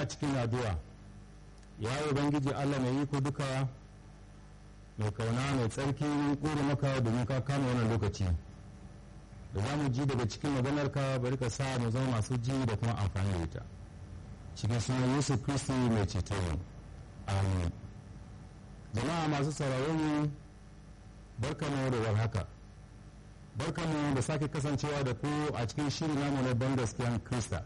a cikin addu'a ya ubangiji allah mai iko duka mai kauna mai tsarki ƙuri maka domin ka kama wannan lokaci da za mu ji daga cikin maganarka bari ka sa mu zama masu ji da kuma amfani da ita cikin sunan yesu kristi mai ceto mu amin jama'a masu sauraron mu barkamu da warhaka barkamu da sake kasancewa da ku a cikin shirin namu na ban gaskiyan krista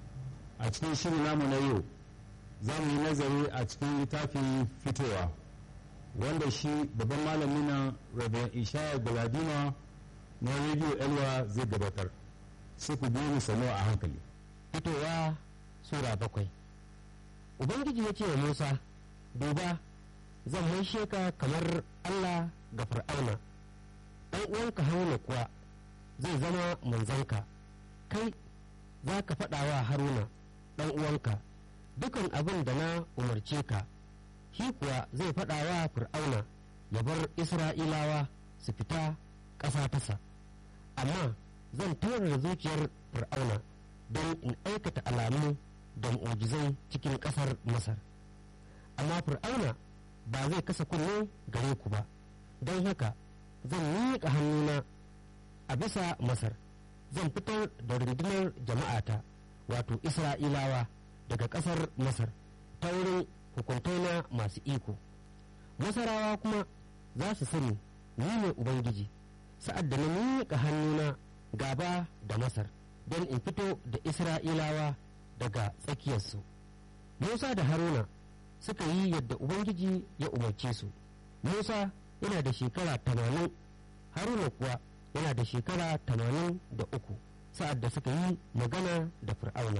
a cikin shirin namu na yau za mu yi nazari a cikin littafin fitowa wanda shi babban malami na rabin ishaya galadima na rediyo elwa zai gabatar sai ku biyu sanu a hankali fitowa sura bakwai ubangiji ya ce wa musa duba zan maishe ka kamar allah ga fir'auna ɗan uwanka haruna kuwa zai zama manzanka kai za ka faɗa wa haruna ɗan uwanka dukan abin da na umarce ka shi kuwa zai faɗa wa fir'auna ya bar isra'ilawa su fita ƙasa tasa amma zan da zuciyar fir'auna don in aikata alamu da mu'ujizai cikin ƙasar masar amma fir'auna ba zai kasa kunne gare ku ba don haka zan miƙa hannuna a bisa masar zan fitar da rundunar jama'ata wato isra'ilawa daga ƙasar masar ta wurin hukuntaina masu iko masarawa kuma za su sani ni ne ubangiji sa'ad da na miƙa hannuna gaba da masar don in fito da isra'ilawa daga tsakiyarsu musa da haruna suka yi yadda ubangiji ya umarce su musa yana da shekara tamanin haruna kuwa yana da shekara tamanin da uku sa'ad da suka yi magana da fir'auna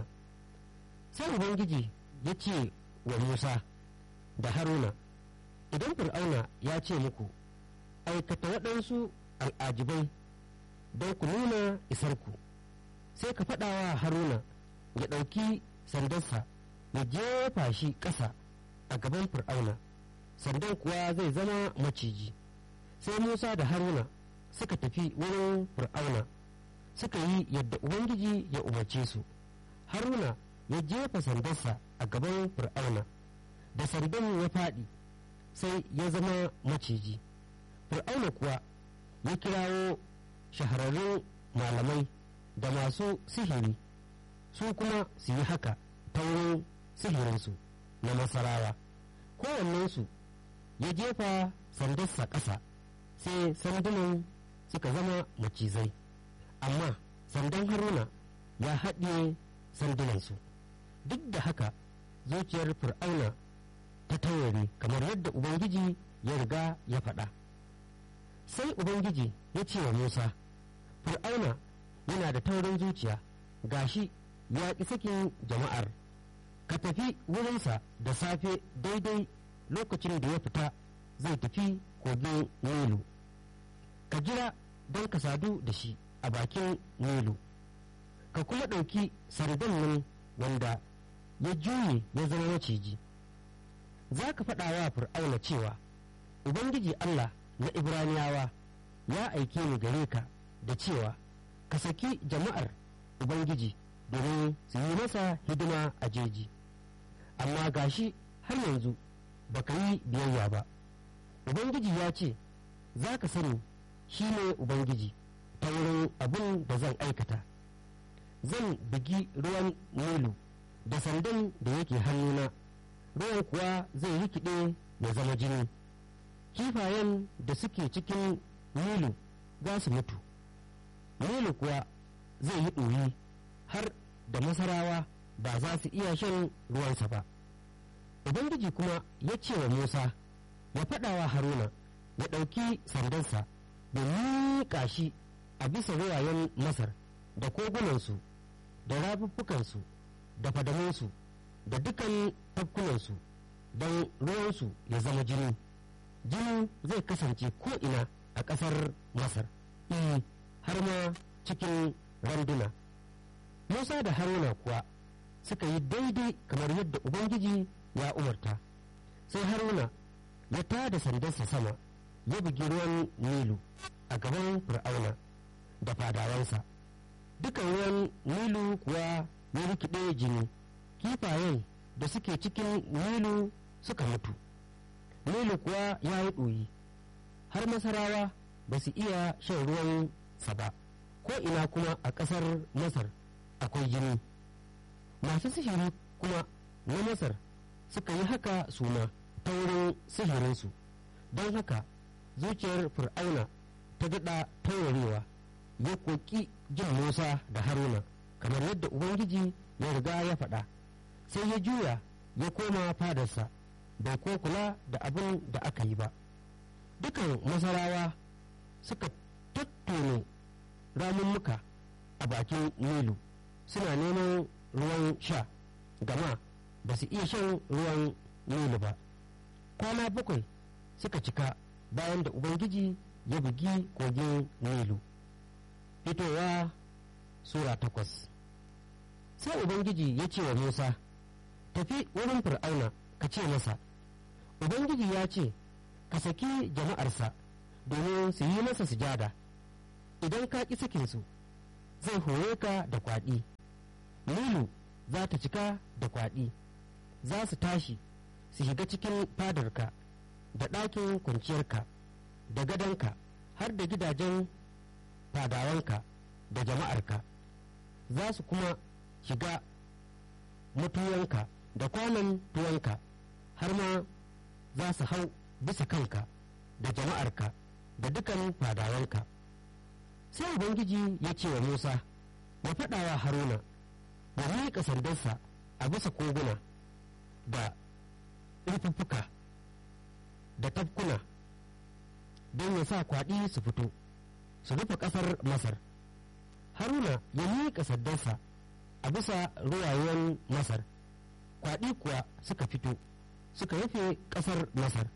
sai ubangiji ya ce wa musa da haruna idan fir'auna ya ce muku aikata waɗansu al'ajibai don ku nuna isarku sai ka faɗa wa haruna ya ɗauki sandarsa ya jefa shi ƙasa a gaban fir'auna sandan kuwa zai zama maciji sai musa da haruna suka tafi wurin fir'auna suka yi yadda ubangiji ya umarce su haruna ya jefa sandarsa a gaban fir'auna da sandan ya faɗi sai ya zama maciji fir'auna kuwa ya kirawo shahararrun malamai da masu sihiri su kuma su yi haka ta wurin sihirinsu na masarawa kowannensu ya jefa sandarsa ƙasa sai sandunan suka zama macizai amma sandan haruna ya haɗiye sandunansu duk da haka zuciyar fir'auna ta taurari kamar yadda ubangiji ya riga ya faɗa sai ubangiji ya ce wa musa fir'auna yana da taurin zuciya gashi ya ƙi sakin jama'ar ka tafi wurinsa da safe daidai lokacin da ya fita zai tafi kogin nilu ka jira don ka sadu da shi a bakin nilu ka kuma ɗauki sandan nan wanda ya juye ya zama maciji za ka faɗa wa fir'auna cewa ubangiji allah na ibraniyawa ya aike ni gare ka da cewa ka saki jama'ar ubangiji domin su yi masa hidima a jeji amma gashi har yanzu baka yi biyayya ba ubangiji ya ce za ka sani shi ne ubangiji ta wurin abin da zan aikata zan bugi ruwan nilu da sandan da yake hannuna ruwan kuwa zai rikide ya zama jini kifayen da suke cikin nilu za su mutu nilu kuwa zai yi ɗoyi har da masarawa ba za su iya shan ruwansa ba ubangiji kuma ya ce wa musa ya faɗa wa haruna ya ɗauki sandansa da miƙa shi a bisa ruwayen masar da kogunansu da rafuffukansu da fadamunsu da dukan tafkunansu don ruwansu ya zama jini jini zai kasance ko'ina a ƙasar masar i har ma cikin randuna musa da haruna kuwa suka yi daidai kamar yadda ubangiji ya umarta sai haruna ya tada sandarsa sama ya bugi ruwan nilu a gaban fir'auna da fadawansa dukan ruwan nilu kuwa ya rikide jini kifayen da suke cikin nilu suka mutu nilu kuwa ya yi ɗoyi har masarawa ba su iya shan ruwan sa ba ko ina kuma a ƙasar masar akwai jini masu sihiri kuma na masar suka yi haka suna ta wurin sihirinsu don haka zuciyar fir'auna ta daɗa taurarewa ya koki jin musa da haruna kamar yadda ubangiji ya riga ya faɗa sai ya juya ya koma fadarsa bai ko kula da abin da aka yi ba dukan masarawa suka tattone ramummuka a bakin nilu suna neman ruwan sha gama ba su iya shan ruwan nilu ba kwana bakwai suka cika bayan da ubangiji ya bugi kogin nilu fitowa sura takwas sai ubangiji ya ce wa musa tafi wurin fir'auna ka ce masa ubangiji ya ce ka saki jama'arsa domin su yi masa sujada idan ka ƙi sakinsu zai hore ka da kwaɗi nilu za ta cika da kwaɗi za su tashi su shiga cikin fadarka da ɗakin kwanciyarka da gadonka har da gidajen fadawanka da jama'arka za su kuma shiga mutuwanka da kwanan tuwanka har ma za su hau bisa kanka da jama'arka da dukan fadawanka sai ubangiji ya ce wa musa ya faɗa wa haruna ya miƙa sandarsa a bisa koguna da rufuffuka da tafkuna don ya sa kwaɗi su fito su rufe ƙasar masar haruna ya miƙa sandarsa a bisa ruwayen masar kwaɗi kuwa suka fito suka rufe ƙasar masar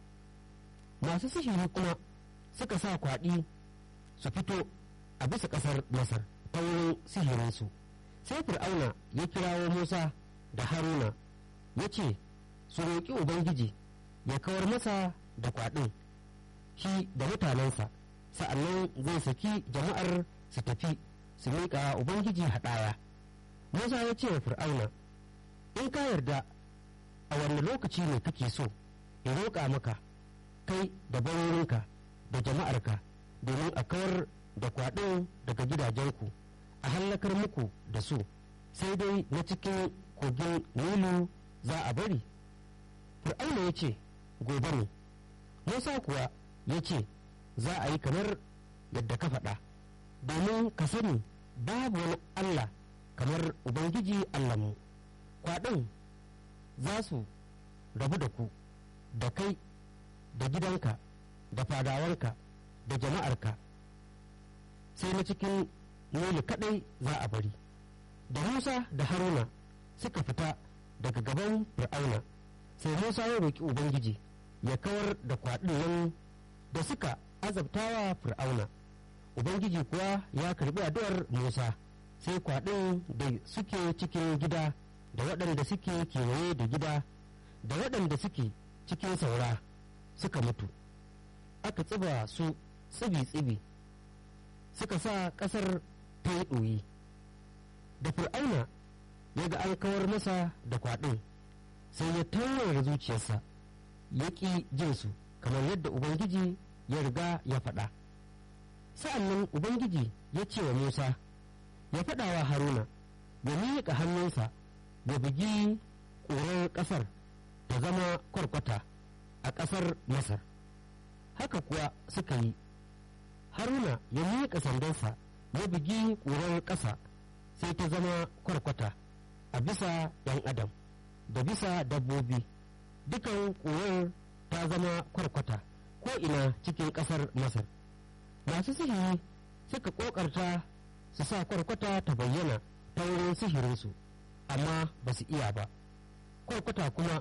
masu sihiri kuma suka sa kwaɗi su fito a bisa ƙasar masar ta wurin sihirinsu sai fir'auna ya kirawo musa da haruna ya ce su roƙi ubangiji ya kawar masa da kwaɗin shi da mutanensa sa'annan zai saki jama'ar su tafi su miƙa ubangiji haɗaya musa ya ce wa fir'auna in ka yarda a wanne lokaci ne kake so in roƙa maka kai da barorinka da jama'arka domin a kawar da kwaɗin daga gidajenku a hallakar muku da su sai dai na cikin kogin nilu za a bari fir'auna ya ce gobe ne musa kuwa ya ce za a yi kamar yadda ka faɗa domin ka sani babu wani allah kamar ubangiji allahnmu kwaɗin za su rabu da ku da kai da gidanka da fadawarka da jama'arka sai na cikin noli kaɗai za a bari da musa da haruna suka fita daga gaban fir'auna sai musa ya roƙi ubangiji ya kawar da kwaɗin nan da suka azabtawa fir'auna ubangiji kuwa ya karbi addu'ar musa sai kwaɗin da suke cikin gida da waɗanda suke kewaye da gida da waɗanda suke cikin saura suka mutu aka tsiba su tsibi-tsibi suka sa ƙasar ta yi ɗoyi da fir'auna ya ga an kawar masa da kwaɗin sai ya taurara zuciyarsa ya ƙi jinsu kamar yadda ubangiji ya riga ya faɗa sa'annan ubangiji ya ce wa musa ya faɗa wa haruna ya miƙa hannunsa ya bugi ƙurar ƙasar ta zama kwarkwata a ƙasar masar haka kuwa suka yi haruna ya miƙa sandansa ya bugi ƙurar ƙasa sai ta zama kwarkwata a bisa ‘yan adam da bisa dabbobi dukan ƙurar ta zama kwarkwata ko ina cikin ƙasar masar masu sihiri suka ƙoƙarta su sa kwarkwata ta bayyana ta wurin sihirinsu amma ba su iya ba kwarkwata kuma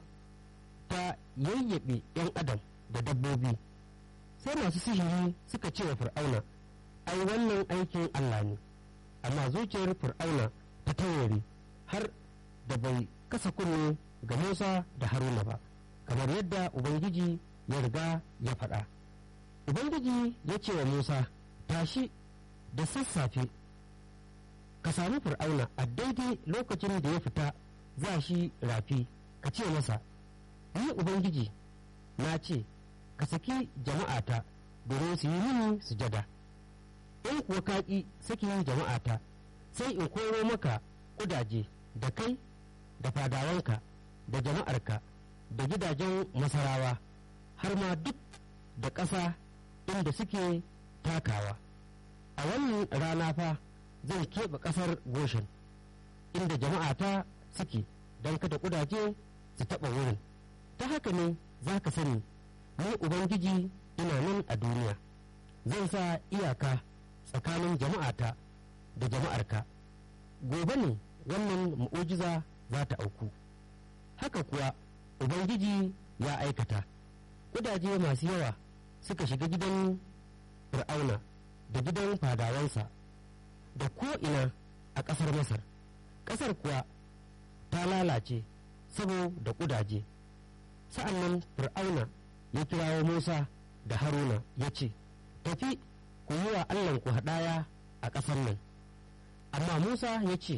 ta yayyabe 'yan adam da dabbobi sai masu sihiri suka ce wa fir'auna ai wannan aikin allah ne amma zuciyar fir'auna ta taurari har da bai kasa kunne ga musa da haruna ba kamar yadda ubangiji ya riga ya faɗa ubangiji ya ce wa musa tashi da sassafe ka sami fir'auna a daidai lokacin da ya fita za shi rafi ka ce masa ni ubangiji na ce ka saki jama'ata domin su yi mini sujada in kuwa ka ƙi sakin jama'ata sai in koro maka kudaje da kai da fadawanka da jama'arka da gidajen masarawa har ma duk da ƙasa inda suke takawa a wannan rana fa zan keɓe ƙasar goshen inda jama'ata suke don kada kudaje su taɓa wurin ta haka ne za ka sani ni ubangiji ina nan a duniya zan sa iyaka tsakanin jama'ata da jama'arka gobe ne wannan mu'ujiza za ta auku haka kuwa ubangiji ya aikata kudaje masu yawa suka shiga gidan fir'auna da gidan fadawansa da ko'ina a ƙasar masar ƙasar kuwa ta lalace saboda kudaje sa'an nan fir'auna ya kirawo musa da haruna ya ce tafi ku yi wa allahnku haɗaya a ƙasar nan amma musa ya ce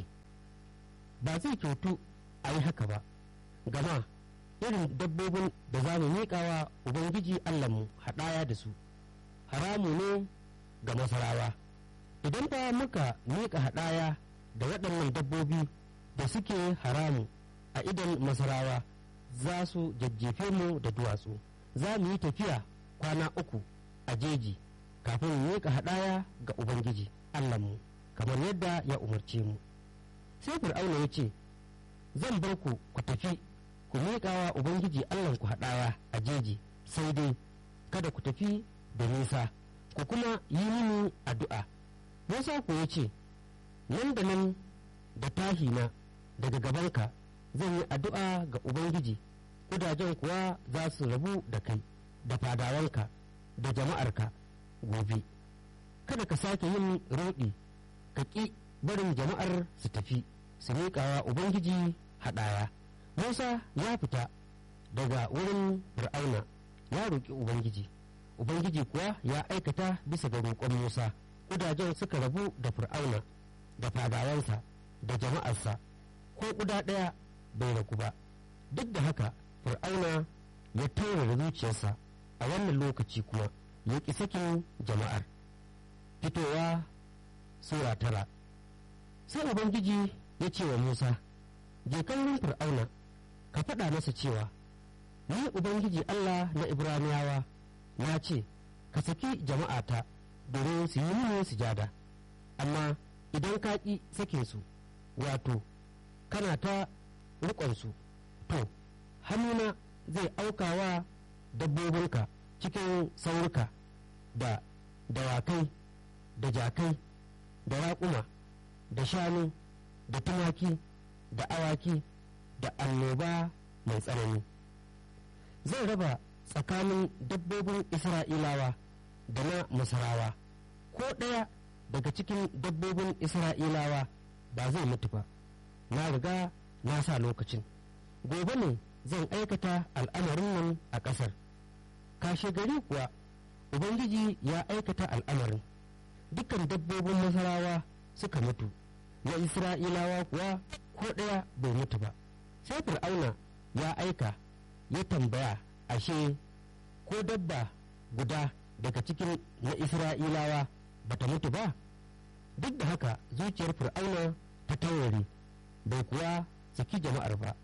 ba zai kyautu a yi haka ba gama irin dabbobin da za mu miƙawa ubangiji allahnmu haɗaya da su haramu ne ga masarawa idan ba muka miƙa haɗaya da waɗannan dabbobi da suke haramu a idan masarawa za su jajjefe mu da duwatsu za mu yi tafiya kwana uku a jeji kafin mu miƙa haɗaya ga ubangiji allahnmu kamar yadda ya umarce mu sai fir'auna ya ce zan bar ku ku tafi ku miƙawa ubangiji allahnku haɗaya a jeji sai dai kada ku tafi da nisa ku kuma yi mini addu'a musa ku ya ce nan da nan da tahina daga gabanka zan yi addu'a ga ubangiji kudajen kuwa za su rabu da kai da fadawanka da jama'arka gobe kada ka sake yin roɗi ka ƙi barin jama'ar su tafi su miƙawa ubangiji haɗaya musa ya fita daga wurin fir'auna ya roƙi ubangiji ubangiji kuwa ya aikata bisa ga roƙon musa kudajen suka rabu da fir'auna da fadawansa da jama'arsa ko kuda ɗaya bai ragu ba duk da haka fir'auna ya taurara zuciyarsa a wannan lokaci kuma ya ƙi sakin jama'ar fitowa sura tara sai ubangiji ya ce wa musa je kallon fir'auna ka faɗa masa cewa ni ubangiji allah na ibraniyawa na ce ka saki jama'ata domin su yi mini sujada amma idan ka ƙi sakin su wato kana ta riƙonsu to hannuna zai aukawa dabbobinka cikin saurika da dawakai da jakai da raƙuma da shanu da tumaki da awaki da annoba mai tsanani zai raba tsakanin dabbobin isra'ilawa da na masarawa ko ɗaya daga cikin dabbobin isra'ilawa ba zai mutu ba na riga na sa lokacin gobe ne zan aikata al'amarin nan a ƙasar kashe gari kuwa ubangiji ya aikata al'amarin dukkan dabbobin masarawa suka mutu na isra'ilawa kuwa ko ɗaya bai mutu ba sai fir'auna ya aika ya tambaya ashe ko dabba guda daga cikin na isra'ilawa bata mutu ba duk da haka zuciyar fir'auna ta taurari bai kuwa saki jama'ar ba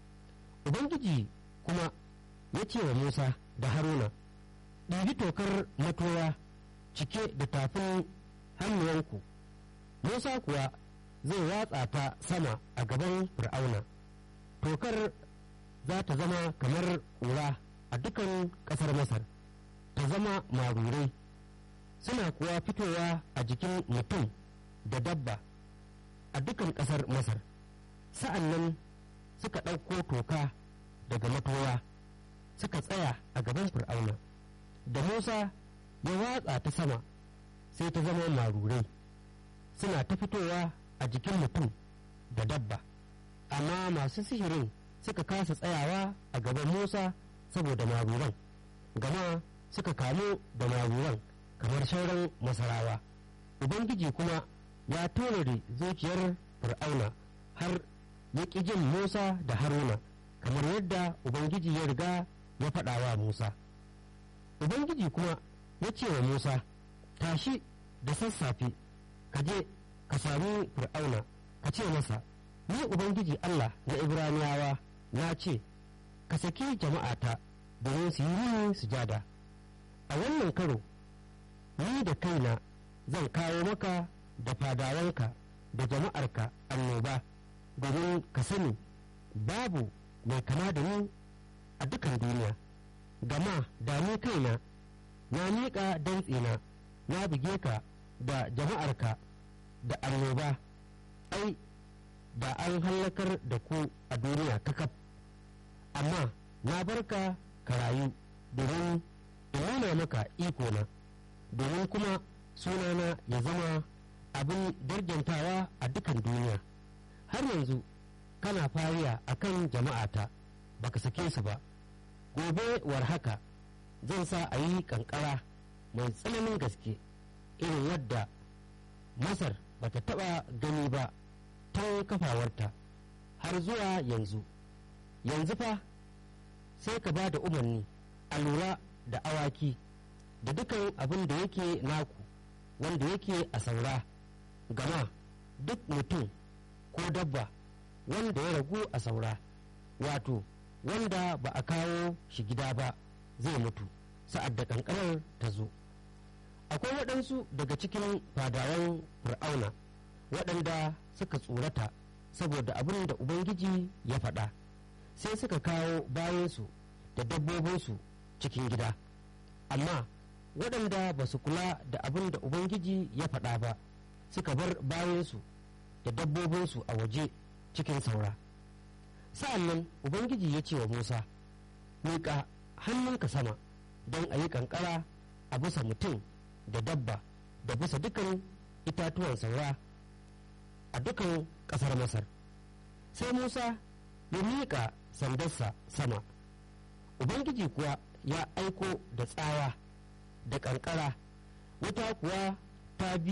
ubangiji kuma ya ce wa musa da haruna ɗibi tokar matoya cike da tafin hannuwanku musa kuwa zai watsa ta sama a gaban fir'auna tokar za ta zama kamar ƙura a dukan ƙasar masar ta zama marurai suna kuwa fitowa a jikin mutum da dabba a dukan ƙasar masar sa'an nan suka ɗauko toka daga matoya suka tsaya a gaban fir'auna da musa ya watsa ta sama sai ta zama marurai suna ta fitowa a jikin mutum da dabba amma masu sihirin suka kasa tsayawa a gaban musa saboda maruran gama suka kamu da maruran kamar sauran masarawa ubangiji kuma ya tonare zuciyar fir'auna har ya ƙi jin musa da haruna kamar yadda ubangiji ya riga ya faɗa wa musa ubangiji kuma ya ce wa musa tashi da sassafe ka je ka sami fir'auna ka ce masa ni ubangiji allah na ibraniyawa na ce ka saki jama'ata domin su yi mini sujada a wannan karo ni da kaina zan kawo maka da fadawanka da jama'arka annoba domin ka sani babu mai kama da ni a dukan duniya gama da ni kaina na miƙa dantsina na buge ka da jama'arka da annoba ai da an hallakar da ku a duniya kakaf amma na barka ka rayu domin in nuna maka ikona domin kuma sunana ya zama abin darjantawa a dukan duniya har yanzu kana fariya a kan jama'ata baka sake su ba gobe war haka zan sa a yi kankara mai tsananin gaske irin wadda masar bata taba gani ba ta kafawarta har zuwa yanzu yanzu fa sai ka ba da umarni a lura da awaki da dukan abin da yake naku wanda yake a saura gama duk mutum ko dabba wanda ya ragu a saura wato wanda ba a kawo shi gida ba zai mutu sa'ad da kankanar ta zo akwai waɗansu daga cikin fadawan fir'auna waɗanda suka tsorata saboda abin da ubangiji ya faɗa sai suka kawo bayansu da dabbobinsu cikin gida amma waɗanda ba su kula da abin da ubangiji ya faɗa ba suka bar bayansu da dabbobinsu a waje cikin saura sa'an nan ubangiji ya ce wa musa miƙa hannunka sama don a yi ƙanƙara a bisa mutum da dabba da bisa dukan itatuwan saura a dukan ƙasar masar sai musa ya miƙa sandarsa sama ubangiji kuwa ya aiko da tsawa da ƙanƙara wuta kuwa ta bi